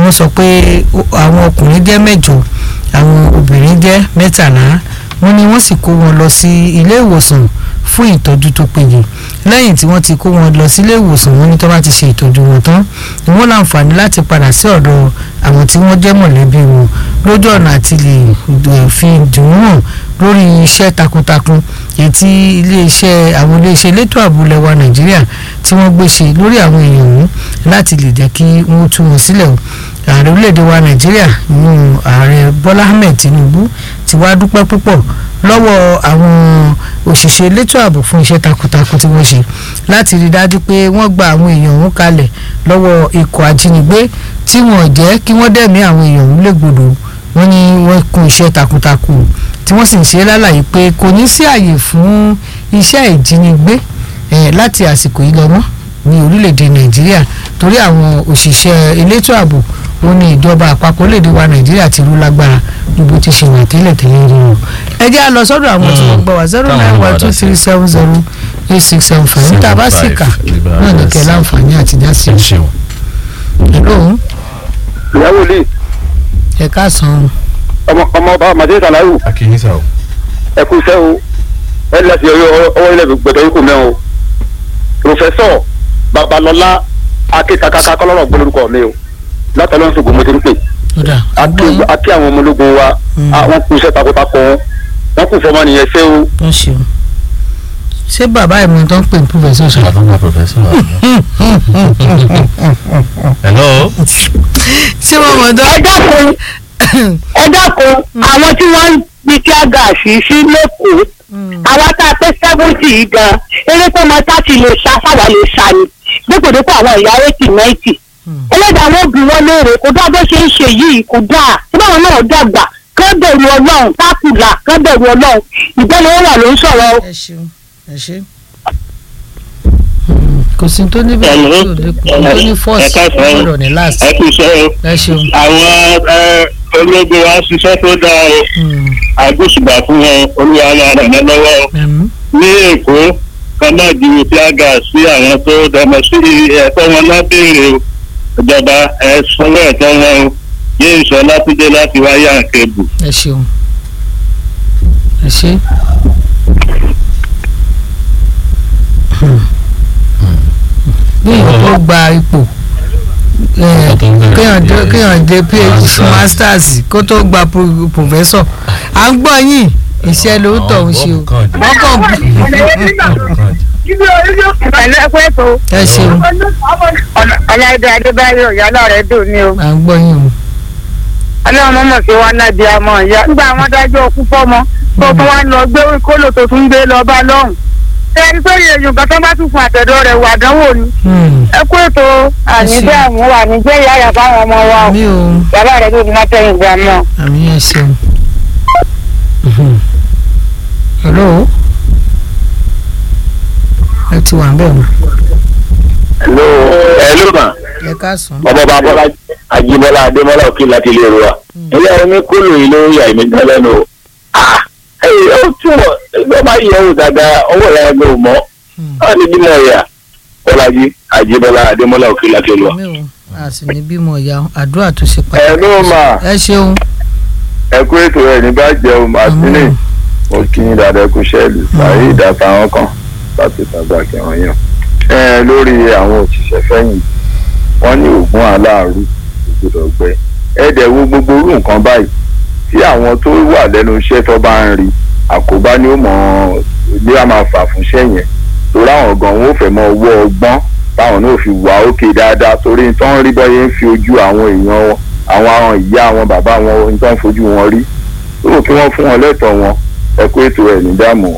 wọ́n sọ pé àwọn ọkùnrin jẹ́ mẹ́jọ àwọn obìnrin jẹ́ mẹ́tàlá wọ́n ní wọ́n sì kó wọn lọ sí ilé ìwòsàn fún ìtọ́jú tó péye lẹ́yìn tí wọ́n ti kó wọn lọ sílé ìwòsàn wọn ní tó bá ti ṣe ìtọ́jú wọn tán ni wọ́n láǹfààní láti padà sí ọ̀dọ̀ àwọn tí wọ́n jẹ́ mọ̀lẹ́bí wọn lójú ọ̀nà àti lè fi dùn wọ́n lórí iṣẹ́ takuntakun èyí tí iléeṣẹ́ àwọn iléeṣẹ́ elétò ààbò lẹwa nàìjíríà tí wọ́n gbé ṣe lórí àwọn èèyàn ọ̀hún láti lè jẹ́ kí wọ́n tú wọn sílẹ̀ o ààrẹ orílẹ̀-èdè wa nàìjíríà nínú ààrẹ bọ́lá ahmed tinubu ti wá dúpẹ́ púpọ̀ lọ́wọ́ àwọn òṣìṣẹ́ elétò ààbò fún iṣẹ́ takuntakun tí wọ́n ṣe láti rí dájú pé wọ́n gba àwọn èèyàn ọ̀hún kalẹ̀ lọ́wọ́ ikọ̀ ajínigbé tí wọ́n jẹ́ kí wọ́n dẹ̀mí àwọn èèyàn ọ̀hún légbodò wọ́n ní wọ́n kún iṣẹ́ takuntakun tí wọ́n sì ń ṣe lálàyé pé kò ní sí àyè fún iṣẹ́ ìjínigbé láti àsìkò yìí lọ́mọ́ ní orílẹ̀-èdè nàìjíríà torí àwọn òṣìṣẹ́ elétò ààbò ó ní ìjọba àpapọ̀ lédè wa nàìjíríà ti rú lágbára níbo ti ṣe wà tẹ́lẹ̀ tẹ́lẹ̀ rí o. ẹ jẹ́ a lọ sọ́dọ̀ àwọn tí wọ́n gbọ́ wá zero nine one two three seven zero eight six seven five níta bá sì kà náà ní kẹ́ láǹfààní àti dá sí i. hello. ìyàwó lè. ẹ káàsán. ọmọ ọmọ ọba màdé sàlàyé. akínyísà o. ẹ kú iṣẹ́ o ẹ láti ọwọ́ ilẹ̀ gbẹ̀dọ̀ yìí kò mẹ́ o. pòfẹ́sọ̀ babalọ́lá akékakaka kọ́lọ́rọ̀ gbólórúkọ mi o látàlọ́ ṣògo mo ti ń pè. akí àwọn ọmọ ológun wa wọ́n kú iṣẹ́ takuntakun wọ́n kú fọmọ nìyẹn ṣé o. wọ́n ṣe o ṣé bàbá ẹ̀ mọ̀ tó ń pè ní pòfẹ́sọ̀ sọ. bàbá mi pòfẹ́sọ̀ hello. ṣé wọ́n mọ̀ tó. ẹ dákun ẹ dákun àwọn tí wọ́n ń gbé kí á gà sí sí lẹ́kọ̀ọ́ àwa tá a pé sẹ́fúntì yìí gan eré tó máa táàtì lè ṣá sáwà lè ṣá ni dípòdípò àwọn ìyá eighty ninety ẹlẹ́dàá wọn bí wọ́n léèrè kó dá bó ṣe ń ṣe yìí kó dáa tí báwọn náà dàgbà kán bẹ̀rù ọlọ́run tákùlà kán bẹ̀rù ọlọ́run ìbẹ́ni wọn wà ló ń sọ̀rọ̀ o. ẹ ṣeun ẹ ṣe kò sí tó ní bẹ́ẹ̀ tó lè kó tó ní fọ́ọ̀sì ọ̀rọ̀ ní láti ẹ kú iṣẹ́ o ẹ ṣeun. àwọn ológun wa ṣiṣẹ́ tó dáa o àgbóṣùbà fún wọn olúwa máa ràn án lọ́wọ́ o ní èkó kan náà ju fíágà sí àwọn tó dọmọ sí ẹ̀tọ́ wọn lábẹ́rẹ́ o ìjọba ẹ sanwó ẹ̀tọ́ wọn o yéé sọ látúndé láti wáyé àkẹ́bù. ẹ ṣeun ẹ ṣe. bí èèyàn tó gba ipò kéèyàn dé phd masters kó tó gba professor à ń gbọ́ yín iṣẹ́ ló ń tọ̀ ń ṣe o wọ́n kàn ẹ ṣeun. ọláìdé adébáyọ̀ ìyá náà rẹ̀ dùn ní o. à ń gbọ́ yín o. ọlọ́run mọ̀mọ́ sí wa náà di àmọ́ ìyá nígbà wọn dájọ́ òkú fọ́mọ tó tún wá lọ gbé kólò tó tún gbé lọ bá lọ́hùn. ẹni tó yẹ yorùbá tó bá tún fún àtẹ̀dọ́ rẹ̀ wà dánwò ni. ẹ kú ètò àníbẹ̀ àmú wa níjẹ́ ìyá yà fáwọn ọmọ wa o. bàbá rẹ̀ tó ti má tẹ̀yìn gbà mọ́. àmì ẹ ṣeun. hello ẹ ti wà ń bẹ̀ wọ́n. hello hello ma. ẹ káàsán. ọmọ bá bọ́lá ajíbọ́lá adémọ́lá òkè láti ilé ìrora. ilé omi kúlù yìí ló ń yà mí gan lẹ́nu o. ó túmọ̀ ẹgbẹ́ máa yẹ òun dáadáa ọwọ́ ìyá ẹgbẹ́ ò mọ́. wọ́n ní bímọ ìyá bọ́lájí ajíbọ́lá adémọ́lá òkè láti ìrora. a sì ní bímọ ìyá àdúrà tó ṣe pàtàkì. hello ma. ẹ ṣeun. ẹ kú ètò ẹ ní bá jẹun màsílẹ̀ mo kí yín dáadáa kú sẹ́ẹ̀lì sàyè ìdàtà àwọn kan láti tàgbà kẹwọn yàn. ẹ lórí àwọn òṣìṣẹ́ fẹ́yìn wọ́n ní oògùn aláàrú ògbódò gbẹ ẹ̀ẹ́dẹ̀ wo gbogbo orú nǹkan báyìí tí àwọn tó wà lẹ́nu iṣẹ́ tó bá ń rí àkóbá ni ó mọ̀ bí a máa fà fún iṣẹ́ yẹn torí àwọn gan wọn ò fẹ́ mọ owó ọgbọ́n táwọn náà fi wà ókè dáadáa torí tó ń rí bọ́yé ń fi ojú àwọn èèyàn wọn àwọn àwọn ìyá àwọn bàbá wọn tó ń fojú wọn rí tó kí wọ́n fún wọn lẹ́tọ̀ọ́ wọn ẹ kó ètò ẹ̀ ní dààmú.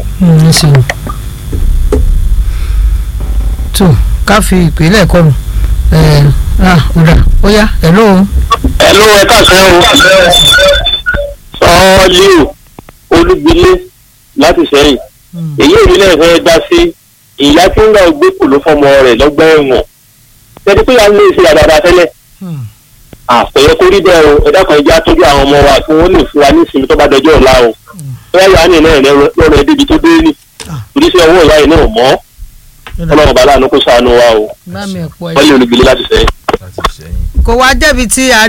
tó ká fi ìpínlẹ̀ kọ́ mu ọ̀dà ó yá hello. hello ẹ káàsán o sọ́ọ́lì olúgbilé láti sẹ́yìn èyí èmi náà fẹ́ dá sí ìyá tí ń ra ògbé kò ló fọmọ rẹ̀ lọ́gbà ẹ̀wọ̀n tẹ́tí pé à ń lè ṣe àdàdà tẹ́lẹ̀ àpẹẹrẹ kó rí bẹ́ẹ̀ o ẹ̀dá kan ìjà tọ́jú àwọn ọmọ wa kí wọ́n lè fún wa ní ìsinmi tó bá dọjọ́ ọ̀la o bẹ́ẹ̀ yà á nì náà lọ́rọ̀ ẹ̀ débi tó dé ní torí sí ọwọ́ ìyá yìí náà mọ́ ọlọ́run bàálà ló kó sànù wa o wọ́n lè olùgbèlè láti sẹ́yìn. kò wá débi tí a